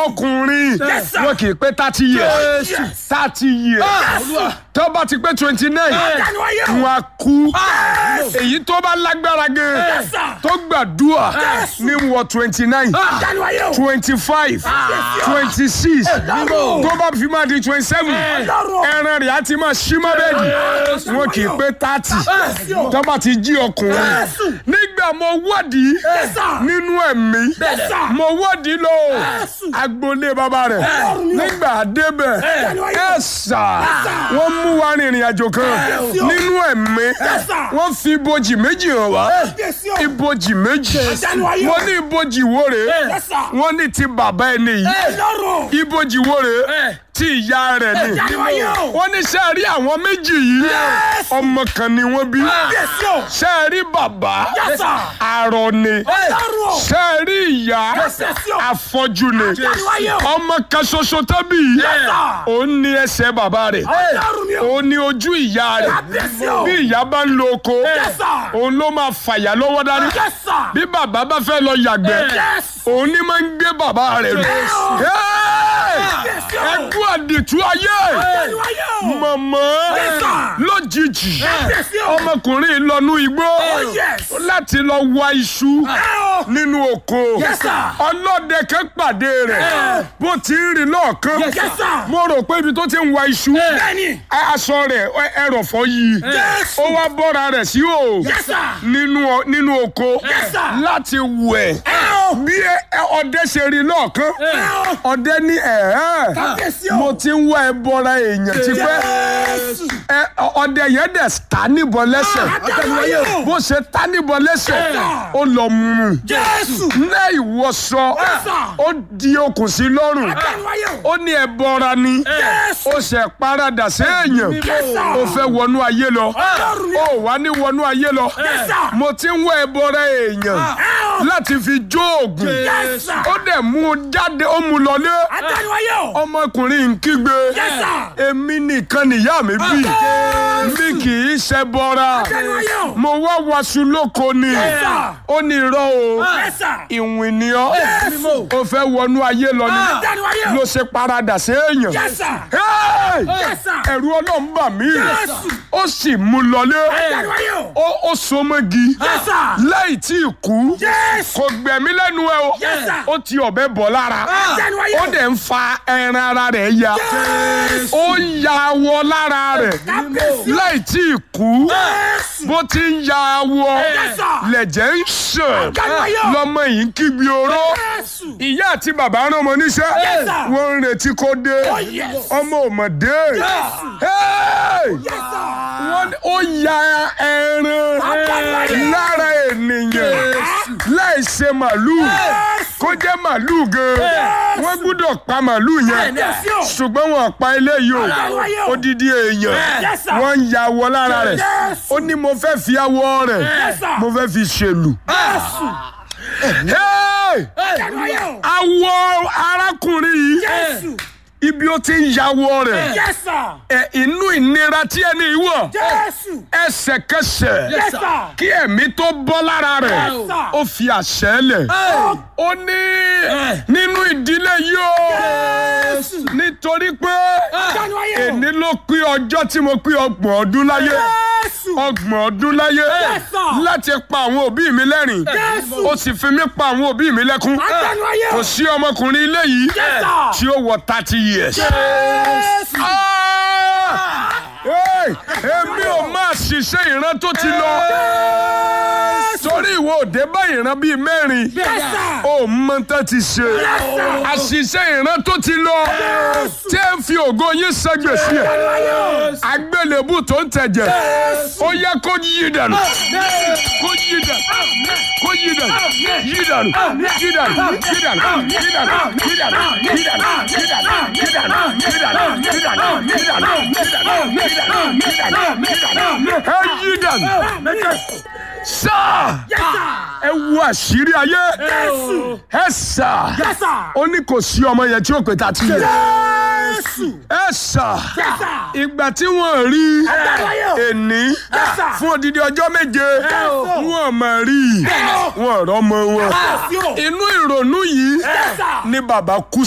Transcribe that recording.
ọkùnrin Yes, sir. wọn kì í pé thirty years Yes. thirty years Olúwa. tó bá ti pé twenty nine Àdániwáyé o. wọn á kú Yes. èyí tó bá lágbára gan Yes, sir. tó gbàdúrà Yes. ní wọ twenty nine Àdániwáyé o. twenty five twenty six Ọlọ́run. tó bá fi máa di twenty seven Ọlọ́run. ẹran rẹ̀ á ti máa ṣí mọ́ bẹ́ẹ̀dì wọn kì í pé thirty Yes, o. tó bá ti jí ọkùnrin Yes. nígbà mo wádìí Yes, sir. nínú ẹ̀mí Yes, sir. mo wádìí lọ Yes. agboolé bàbá rẹ̀ Yes. nígbà débẹ̀ Yes. ẹ̀sà sir. wọ́n mú wa rìnrìn àjò kan Yes. nínú ẹ̀mí Yes, sir. wọ́n fi ibojì méjì hàn wá Yes, o. ibojì méjì Àdániwáyé o. wọ́n ní ibojì wo rèé Yes, sir. wọ́n ní ti bàbá ẹni yìí Ọlọ́run. ibojì wo rèé ti ìyá rẹ̀ ni Àdániwáyé o. wọ́n ní ṣe rí àwọn méjì yìí Yes. ọmọ kan ni wọ́n bí Yes, o. ṣe rí bàbá Yes, sir. arọ ni Ọlọ́run o. ṣe rí ìyá Yes, yes, o. afọ́jú ni Àdániwáyé o. ọmọ kan ṣoṣo tẹ́bí sir. òun ní ẹsẹ̀ bàbá rẹ̀ Ọlọ́run mi o. òun ní ojú ìyá rẹ̀ Yes, o. bí ìyá bá ń lo oko Yes, sir. òun ló máa fàyà lọ́wọ́ dání Yes, sir. bí bàbá bá fẹ́ lọ yàgbẹ́ Yes. òun ní máa ń gbé bàbá rẹ̀ rù Yes. Yes, o. ẹkú àdìtú ayé Àdániwáyé o. mọ̀mọ́ Yes, sir. lójijì Yes, o. ọmọkùnrin lọ́nú igbó yes. láti lọ wá iṣu nínú oko Yes, sir. ọlọ́dẹ kan pàdé rẹ̀ bó ti ń rìn lọ́ọ̀kan Yes, sir. mo rò pé ibi tó ti ń wá iṣu Bẹ́ẹ̀ni. aṣọ rẹ̀ ẹrọ̀fọ̀ yìí Yes. ó wá bọ́ra rẹ̀ sí o Yes, sir. nínú ọ- nínú oko Yes, sir. láti wẹ̀ bí ẹ- ọdẹ ṣe rí lọ́ọ̀kan ọdẹ ní ẹ̀ẹ́ Kábíyèsí o. mo ti ń wá ẹ bọ́ra èèyàn tipẹ́ Yes. ẹ ọdẹ yẹn dẹ̀ ta níbọn lẹ́sẹ̀ Àdániwáyé o. bó ṣe ta níbọn lẹ́sẹ̀ ó lọ mú un Jésù. ní ìwọṣọ Yes, sir. ó di okùn sí lọ́rùn Àdániwáyé o. ó ní ẹ bọ́ra ni Yes. ó ṣe paradà séèyàn Yes, sir. ó fẹ́ wọnú ayé lọ Ọlọ́run mi. ó wà ní wọnú ayé lọ Yes, sir. mo ti ń wá ẹ bọ́ra èèyàn láti fi jó oògùn Yes, sir. ó dẹ̀ mú un jáde ó mú un lọlé Àdániwáyé o. ọmọkùnrin ń kígbe Yes, sir. èmi nìkan nìyá mi bí mi kì í ṣe bọ́ra Àdániwáyé o. mo wá waṣu lóko ni Yes, sir. ó ní irọ́ o Yes, sir. ìwìn ni ọ́ Yes. ó fẹ́ wọnú ayé lọ ni Àdániwáyé o. ló ṣe paradà séèyàn Yes, sir. Hey! Yes, sir. ẹ̀rù ọlọ́run bà mí Yes. ó sì mú lọlé Àdániwáyé o. ó ó so mọ́gi Yes, sir. láì tí ì kú Yes. kò gbẹ̀mí lẹ́nu ẹ o Yes, sir. ó ti ọ̀bẹ bọ̀ lára Àdániwáyé ó o. dẹ̀ ń fa ẹran ara rẹ̀ ya Yes. ó ń ya awọ lára rẹ̀ Kábíyèsí o. láì tí ì kú Yes. bó ti ń ya awọ Yes, sir. lẹ̀jẹ̀ ń ṣàn Àdániwáyé o. lọ́mọ yìí ń kígbe oró Yes. ìyá àti bàbá rán ọmọ níṣẹ́ Yes, sir. wọ́n ń retí kó dé Oh, yes. ọmọ ò mọ̀ dé Hey! Yes, sir. wọ́n ó ya ẹran Àdániwáyé. lára ènìyàn láì ṣe màlúù kó jẹ́ màlúù gan wọ́n gbúdọ̀ pa màlúù yẹn Kábíyèsí o. ṣùgbọ́n wọn pa eléyìí Àdániwáyé o o. odidi èèyàn Yes, sir. wọ́n ń ya awọ lára rẹ̀ Yes. ó ní mo fẹ́ fi awọ rẹ̀ Yes, sir. mo fẹ́ fi ṣèlù. Hey! Àdániwáyé o. awọ arákùnrin yìí Jésù. ibi ó ti ń yawọ rẹ̀ Yes, sir. ẹ inú ìnira tí ẹni yìí wọ̀ Jésù. ẹsẹ̀kẹsẹ̀ Yes, sir. kí ẹ̀mí tó bọ́ lára rẹ̀ Yes, sir. ó fi àṣẹ lẹ̀ ó ní nínú ìdílé yìí o Jésù. nítorí pé Àdániwáyé o. èní ló pé ọjọ́ tí mo pé ọgbọ̀n ọdún láyé Jésù. ọgbọ̀n ọdún láyé Yes, sir. láti pa àwọn òbí mi lẹ́rìn Jésù. ó sì fi mí pa àwọn òbí mi lẹ́kún Àdániwáyé kò o. sí ọmọkùnrin ilé yìí Yes, sir. tí ó wọ thirty years. Jésù. Ah! Hey! èmi ò máa ṣiṣẹ́ ìran tó ti lọ torí ìwọ òde bá ìran bíi mẹ́rin Yes, sir. ó mọ tán ti ṣe àṣìṣe ìran tó ti lọ tí ẹ ń fi ògo yín ṣègbèsí ẹ Àdániwáyé o. agbélébù tó ń tẹ̀jẹ̀ ó yẹ kó yí dànù kó yí dànù kó yí dànù yí dànù yí dànù yí dànù yí dànù yí dànù yí dànù yí dànù yí dànù yí dànù yí dànù yí dànù yí dànù yí dànù yí dànù yí dànù ẹ yí dànù sáà Yes, sir. ẹ wo àṣírí ayé Jésù. ẹ sà Yes, sir. ó ní kò sí ọmọ yẹn tí ó pè tá a ti yẹ Jésù. ẹ sà Yes, sir. ìgbà tí wọ́n rí Àdániwáyé o. èní Yes, sir. fún odidi ọjọ́ méje o. wọ́n mà rí Bẹ́ẹ̀ o. wọ́n rọ́mọ wọn Yes, o. inú ìrònú yìí Yes, sir. ni bàbá kú